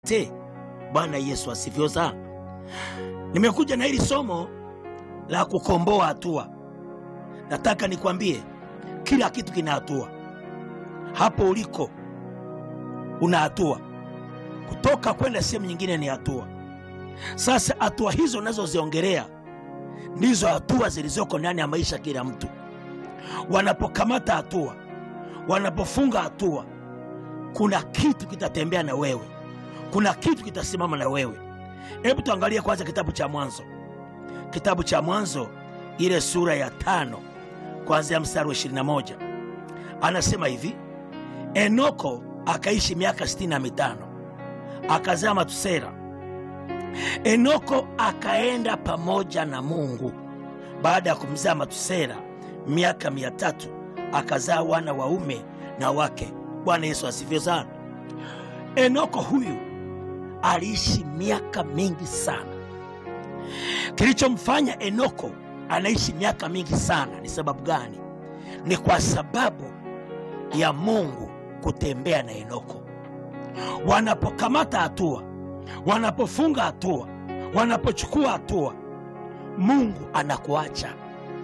te. Bwana Yesu asifiwe sana. Nimekuja na hili somo la kukomboa hatua. Nataka nikwambie kila kitu kina hatua. Hapo uliko una hatua, kutoka kwenda sehemu nyingine ni hatua. Sasa hatua hizo unazoziongelea ndizo hatua zilizoko ndani ya maisha kila mtu. Wanapokamata hatua, wanapofunga hatua, kuna kitu kitatembea na wewe, kuna kitu kitasimama na wewe. Hebu tuangalie kwanza kitabu cha Mwanzo, kitabu cha Mwanzo ile sura ya tano kuanzia mstari wa 21 anasema hivi: Enoko akaishi miaka sitini na mitano akazaa Matusela. Enoko akaenda pamoja na Mungu baada ya kumzaa Matusela miaka mia tatu akazaa wana waume na wake. Bwana Yesu asifiwe sana. Enoko huyu aliishi miaka mingi sana. Kilichomfanya Enoko anaishi miaka mingi sana ni sababu gani? Ni kwa sababu ya Mungu kutembea na Enoko. Wanapokamata hatua, wanapofunga hatua, wanapochukua hatua, Mungu anakuacha.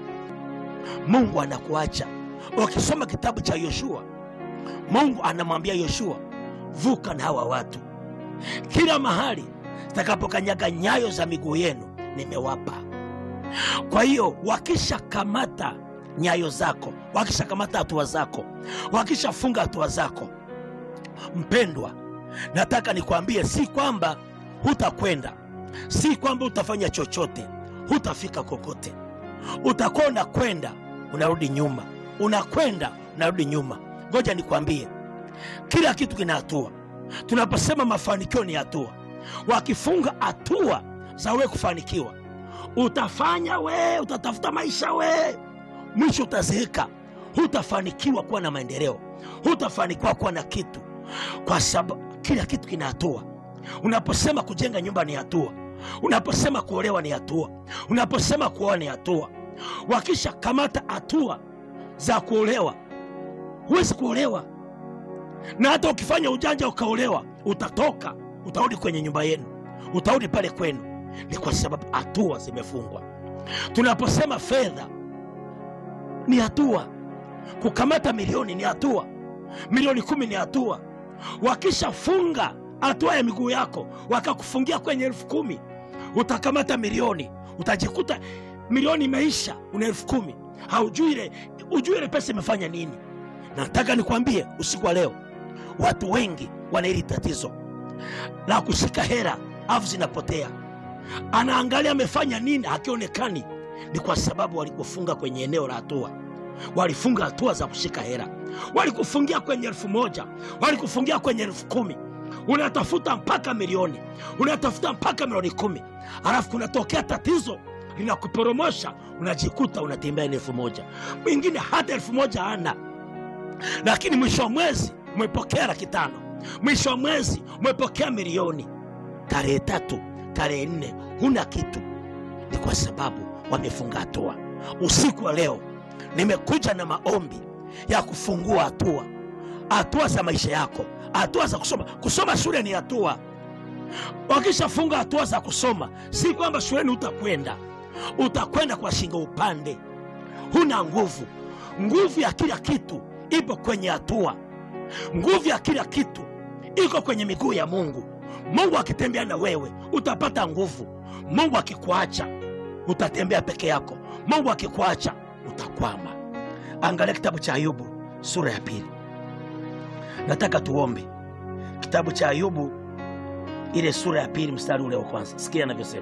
Mungu anakuacha. Ukisoma kitabu cha Yoshua, Mungu anamwambia Yoshua, vuka na hawa watu, kila mahali takapokanyaga nyayo za miguu yenu nimewapa. Kwa hiyo wakishakamata nyayo zako, wakishakamata hatua zako, wakishafunga hatua zako, mpendwa, nataka nikwambie, si kwamba hutakwenda, si kwamba utafanya chochote, hutafika kokote. Utakuwa unakwenda unarudi nyuma, unakwenda unarudi nyuma. Ngoja nikwambie, kila kitu kina hatua. Tunaposema mafanikio ni hatua, wakifunga hatua za wewe kufanikiwa, utafanya we, utatafuta maisha we, mwisho utazeeka, hutafanikiwa kuwa na maendeleo, hutafanikiwa kuwa na kitu, kwa sababu kila kitu kina hatua. Unaposema kujenga nyumba ni hatua, unaposema kuolewa ni hatua, unaposema kuoa ni hatua. Wakisha kamata hatua za kuolewa, huwezi kuolewa, na hata ukifanya ujanja ukaolewa, utatoka, utarudi kwenye nyumba yenu, utarudi pale kwenu. Ni kwa sababu hatua zimefungwa. Tunaposema fedha ni hatua, kukamata milioni ni hatua, milioni kumi ni hatua. Wakishafunga hatua ya miguu yako, wakakufungia kwenye elfu kumi utakamata milioni, utajikuta milioni imeisha, una elfu kumi haujui ile ujui ile pesa imefanya nini. Nataka nikwambie usiku wa leo, watu wengi wana hili tatizo la kushika hera afu zinapotea. Anaangalia amefanya nini, hakionekani. Ni kwa sababu walikufunga kwenye eneo la hatua, walifunga hatua za kushika hera. Walikufungia kwenye elfu moja walikufungia kwenye elfu kumi unatafuta mpaka milioni, unatafuta mpaka milioni kumi alafu kunatokea tatizo linakuporomosha, unajikuta unatembea na elfu moja mwingine hata elfu moja hana, lakini mwisho wa mwezi umepokea laki tano mwisho wa mwezi umepokea milioni. Tarehe tatu, tarehe nne huna kitu. Ni kwa sababu wamefunga hatua. Usiku wa leo nimekuja na maombi ya kufungua hatua, hatua za maisha yako, hatua za kusoma. Kusoma shule ni hatua. Wakishafunga hatua za kusoma, si kwamba shuleni utakwenda, utakwenda kwa shingo upande. Huna nguvu. Nguvu ya kila kitu ipo kwenye hatua. Nguvu ya kila kitu iko kwenye miguu ya Mungu. Mungu akitembea na wewe utapata nguvu. Mungu akikuacha utatembea peke yako. Mungu akikuacha utakwama. Angalia kitabu cha Ayubu sura ya pili. Nataka tuombe kitabu cha Ayubu ile sura ya pili mstari ule wa kwanza. Sikia anavyosema,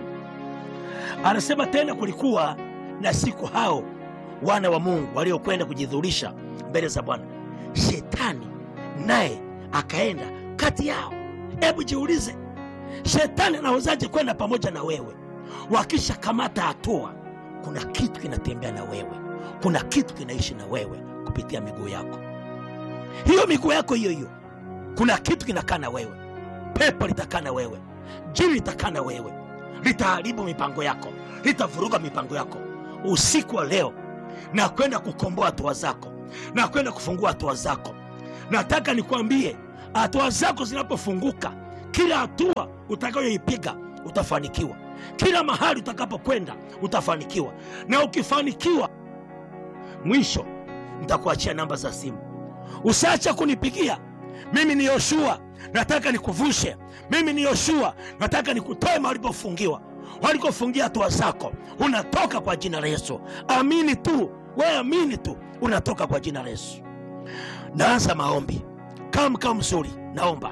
anasema tena, kulikuwa na siku hao wana wa Mungu waliokwenda kujidhurisha mbele za Bwana, shetani naye akaenda kati yao. Hebu jiulize, shetani anawezaje kwenda pamoja na wewe? Wakisha kamata hatua, kuna kitu kinatembea na wewe, kuna kitu kinaishi na wewe kupitia miguu yako. Hiyo miguu yako hiyo hiyo, kuna kitu kinakaa na wewe. Pepo litakaa na wewe, jini litakaa na wewe, litaharibu mipango yako, litavuruga mipango yako. Usiku wa leo na kwenda kukomboa hatua zako, na kwenda kufungua hatua zako. Nataka nikwambie, hatua zako zinapofunguka kila hatua utakayoipiga utafanikiwa, kila mahali utakapokwenda utafanikiwa, na ukifanikiwa, mwisho nitakuachia namba za simu. Usiache kunipigia. Mimi ni Yoshua, nataka nikuvushe. Mimi ni Yoshua, nataka nikutoe mahali ulipofungiwa, walikofungia hatua zako. Unatoka kwa jina la Yesu. Amini tu, we amini tu, unatoka kwa jina la Yesu. Naanza maombi kama mkao mzuri. Naomba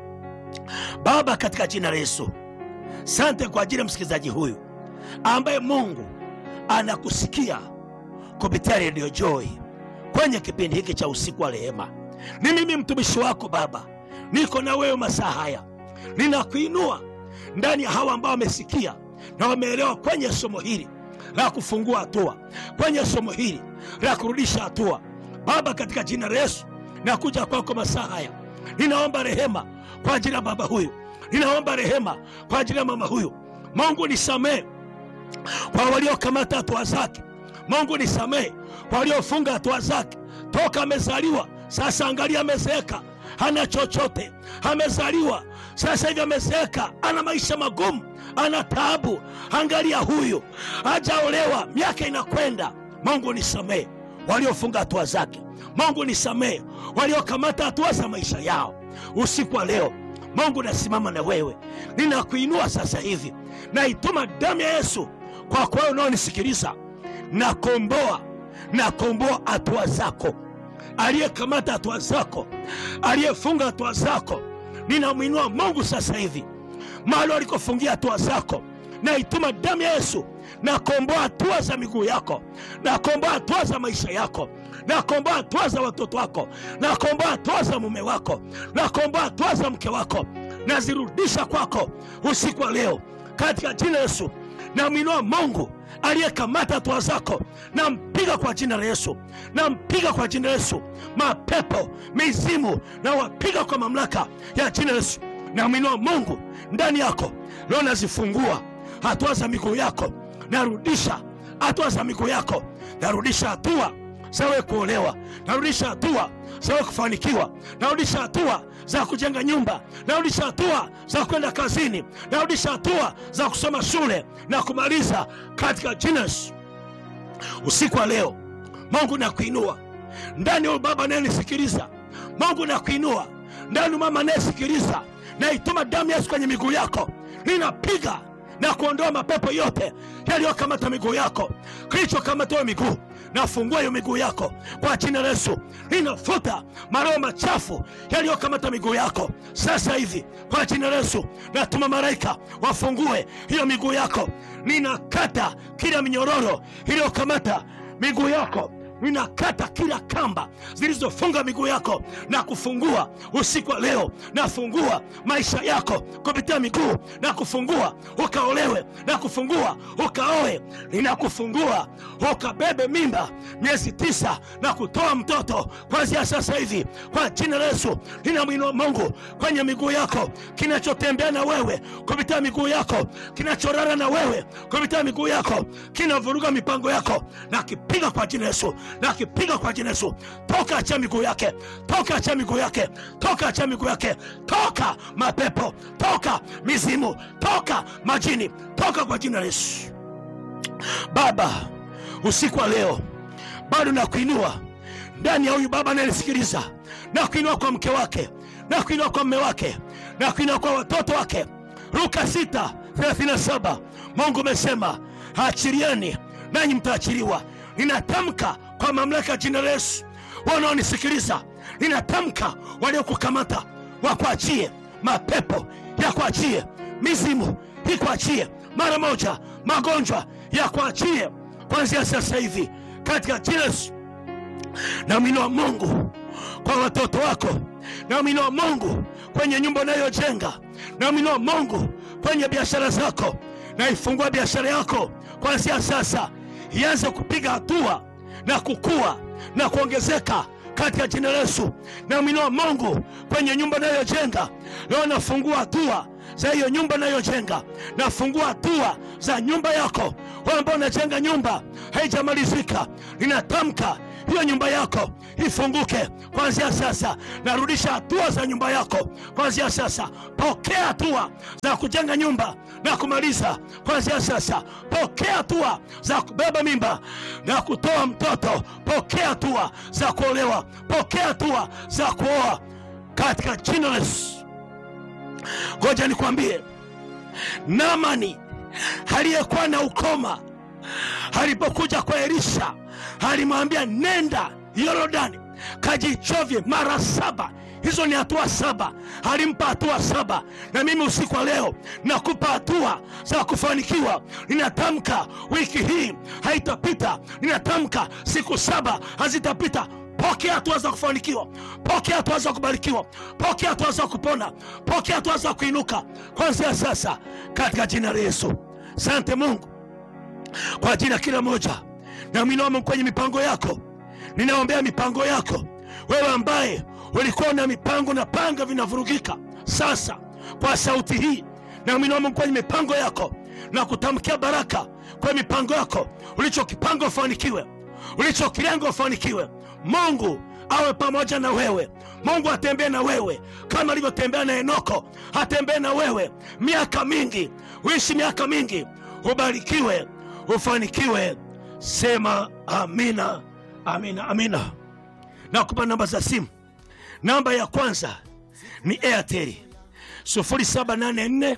Baba, katika jina la Yesu, sante kwa ajili ya msikilizaji huyu ambaye Mungu anakusikia kupitia redio Joy kwenye kipindi hiki cha usiku wa rehema. Ni mimi mtumishi wako Baba, niko na wewe masaa haya, ninakuinua ndani ya hawa ambao wamesikia na wameelewa kwenye somo hili la kufungua hatua, kwenye somo hili la kurudisha hatua. Baba, katika jina la Yesu nakuja kwako masaa haya, ninaomba rehema kwa ajili ya baba huyu, ninaomba rehema kwa ajili ya mama huyu. Mungu nisamehe kwa waliokamata hatua zake. Mungu nisamehe kwa waliofunga hatua zake toka amezaliwa. Sasa angalia, amezeeka, hana chochote. Amezaliwa sasa hivi amezeeka, ana maisha magumu, ana taabu. Angalia huyu hajaolewa, miaka inakwenda. Mungu nisamehe waliofunga hatua zake. Mungu nisamehe waliokamata hatua za maisha yao. Usiku wa leo Mungu nasimama na wewe, ninakuinua sasa hivi, naituma damu ya Yesu kwa kwa wewe unaonisikiliza, nakomboa nakomboa hatua zako. Aliyekamata hatua zako, aliyefunga hatua zako, ninamwinua Mungu sasa hivi mahali walikofungia hatua zako, naituma damu ya Yesu, nakomboa hatua za miguu yako, nakomboa hatua za maisha yako, nakomboa hatua za watoto wako, nakomboa hatua za mume wako, nakomboa hatua za mke wako, nazirudisha kwako usiku wa leo katika jina la Yesu. Namwinua Mungu aliyekamata hatua zako, nampiga kwa jina la Yesu, nampiga kwa jina la Yesu. Mapepo, mizimu, na wapiga kwa mamlaka ya jina la Yesu. Namwinua Mungu ndani yako leo, nazifungua hatua za miguu yako, narudisha hatua za miguu yako, narudisha hatua zawe kuolewa, narudisha hatua zawe kufanikiwa, narudisha hatua za kujenga nyumba, narudisha hatua za kwenda kazini, narudisha hatua za kusoma shule na kumaliza katika jina Yesu. Usiku wa leo Mungu nakuinua ndani ya baba anayenisikiliza, Mungu nakuinua ndani mama anayesikiliza, naituma damu ya Yesu kwenye miguu yako, ninapiga na kuondoa mapepo yote yaliyokamata miguu yako, kilichokamata miguu nafungua hiyo miguu yako kwa jina la Yesu. Ninafuta maroho machafu yaliyokamata miguu yako sasa hivi kwa jina la Yesu. Natuma malaika wafungue hiyo miguu yako. Ninakata kila minyororo iliyokamata miguu yako ninakata kila kamba zilizofunga miguu yako na kufungua usiku wa leo. Nafungua maisha yako kupitia miguu na kufungua ukaolewe, na kufungua ukaoe, ninakufungua ukabebe mimba miezi tisa na kutoa mtoto kuanzia sasa hivi kwa jina la Yesu. Ninamwinua Mungu kwenye miguu yako, kinachotembea na wewe kupitia miguu yako, kinachorara na wewe kupitia miguu yako, kinavuruga mipango yako, na kipiga kwa jina la Yesu na kipiga kwa jina Yesu. Toka, achia miguu yake, toka, achia miguu yake, toka, achia miguu yake, toka mapepo, toka mizimu, toka majini, toka kwa jina la Yesu. Baba, usiku wa leo bado nakuinua ndani ya huyu baba anayenisikiliza, nakuinua kwa mke wake, nakuinua kwa mme wake, nakuinua kwa watoto wake. Luka 6:37 Mungu umesema achilieni nanyi mtaachiliwa. Ninatamka kwa mamlaka ya jina la Yesu, wanaonisikiliza, ninatamka waliokukamata wakuachie, mapepo yakuachie, mizimu ikuachie mara moja, magonjwa yakuachie kuanzia sasa hivi katika jina la Yesu. Namwinua Mungu kwa watoto wako, namwinua Mungu kwenye nyumba unayojenga, namwinua Mungu kwenye biashara zako. Naifungua biashara yako kuanzia sasa ianze kupiga hatua na kukua na kuongezeka katika jina la Yesu. Namwinua Mungu kwenye nyumba nayojenga leo, nafungua hatua za hiyo nyumba nayojenga, nafungua hatua za nyumba yako. Wewe ambao unajenga nyumba haijamalizika, ninatamka hiyo nyumba yako ifunguke kuanzia sasa. Narudisha hatua za nyumba yako kuanzia sasa. Pokea hatua za kujenga nyumba na kumaliza kuanzia sasa. Pokea hatua za kubeba mimba na kutoa mtoto. Pokea hatua za kuolewa. Pokea hatua za kuoa katika jina la Yesu. Ngoja nikwambie, Naamani aliyekuwa na ukoma alipokuja kwa Elisha alimwambia nenda Yorodani kajichovye mara saba. Hizo ni hatua saba, alimpa hatua saba. Na mimi usiku wa leo nakupa hatua za kufanikiwa. Ninatamka wiki hii haitapita, ninatamka siku saba hazitapita. Pokea hatua za kufanikiwa, pokea hatua za kubarikiwa, pokea hatua za kupona, pokea hatua za kuinuka kuanzia sasa katika jina la Yesu. Sante Mungu kwa ajili ya kila moja na minamo kwenye mipango yako. Ninaombea mipango yako wewe ambaye ulikuwa na mipango na panga vinavurugika sasa, kwa sauti hii na minamo kwenye mipango yako na kutamkia baraka kwa mipango yako. Ulichokipanga ufanikiwe, ulichokilenga ufanikiwe. Mungu awe pamoja na wewe. Mungu atembee na wewe kama alivyotembea na Enoko, atembee na wewe miaka mingi, uishi miaka mingi, ubarikiwe, ufanikiwe. Sema amina, amina, amina. Nakupa namba za simu. Namba ya kwanza ni Airtel 0784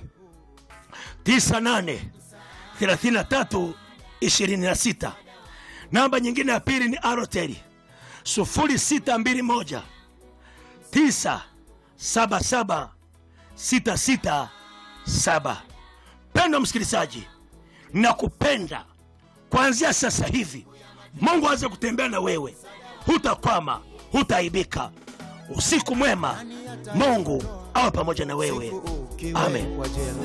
98 33 26. Namba nyingine ya pili ni Airtel 0621 977 667. Pendo msikilizaji, nakupenda kuanzia sasa hivi. Mungu aweze kutembea na wewe, hutakwama, hutaibika. Usiku mwema, Mungu awe pamoja na wewe. Amen.